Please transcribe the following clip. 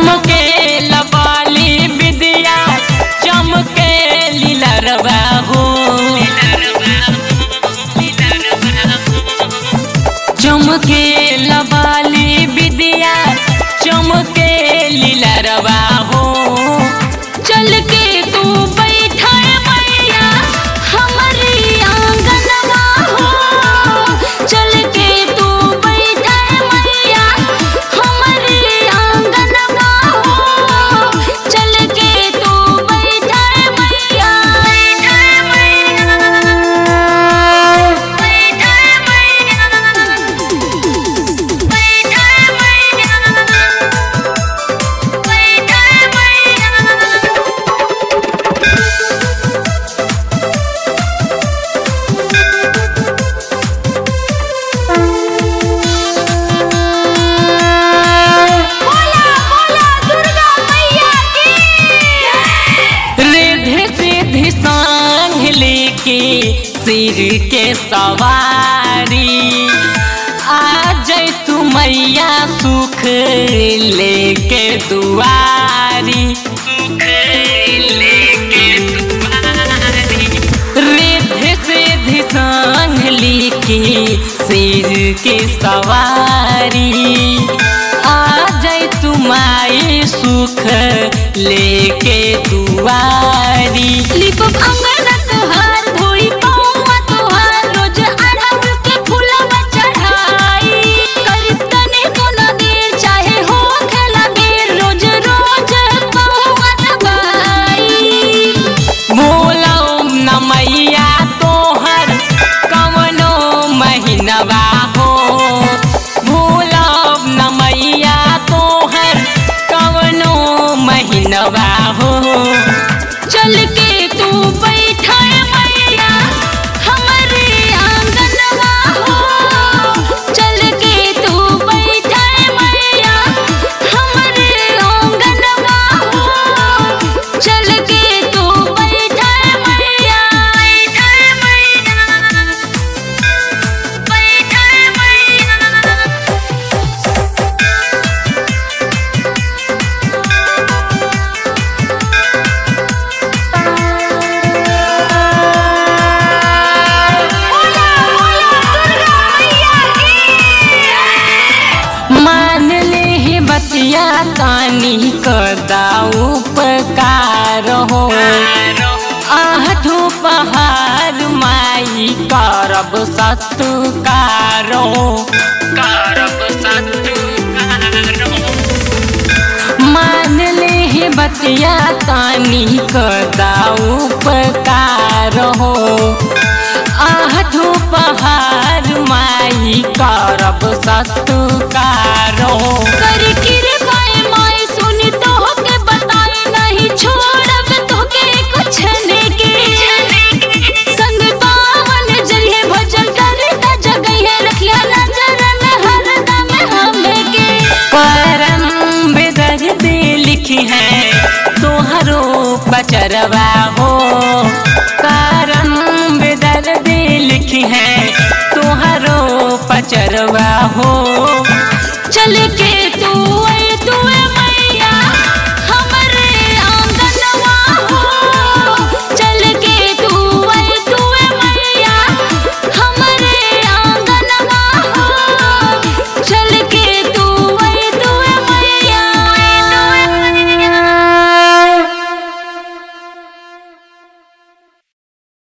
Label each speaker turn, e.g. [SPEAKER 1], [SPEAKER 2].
[SPEAKER 1] चमके लबाली विद्या चमके लीलरवा हो चमके लबाली विद्या चमके लीलरवा हो
[SPEAKER 2] चल के तू बैठा मैया हमारी आंगनवा हो चल के तू बैठा मैया हमारी आंगनवा हो चल के तू बैठा मैया बैठा मैया बैठा मैया बैठा मैया बैठा मैया बोला बोला दुर्गा मैया की
[SPEAKER 1] रिधि सिद्धि सांग लेके सिर के सवारी आ जाय तू मैया सुख लेके दुआरी सुख लेके दुआरी रिधि सिद्धि सांग लेके सिर के सवारी आ जाय तू माई सुख लेके दुआरी
[SPEAKER 2] लिपब अंगना तोहार धोई पौवा तोहार रोज अढ़ाउल के फूलवा चढ़ाई करीब तने कोनो देर चाहे हो खेला देर रोज रोज पौवा दबाई
[SPEAKER 1] बोलो न मैया तोहर कवनो महीनवा हो बोलो न मैया तोहर कवनो महीनवा हो
[SPEAKER 2] चल के तू बैठा मैया हमारे आंगनवा हो चल के तू बैठा मैया हमारे आंगनवा हो चल के तू बैठा मैया बैठा मैया बैठा मैया बोला बोला दुर्गा मैया की
[SPEAKER 1] मान ले ही बतिया तानी कदा उपकार हो आहठो पहाड़ माई करब सत्कार हो करब सत्कार मान ले ही बतिया तानी कदा उपकार हो आहठो पहाड़ माई करब सत्कार हो
[SPEAKER 2] कर कृपाए माई सुनी तो के बताए नहीं छोड़ब तो के कुछ के संग पावन जरिए भजन करता जगह रखिया नजर में हरदम हमें के
[SPEAKER 1] परम बेदर दे लिखी है तोहरो बचरवा हो करम बेदर दे लिखी है तोहरो पचरवा हो
[SPEAKER 2] चल के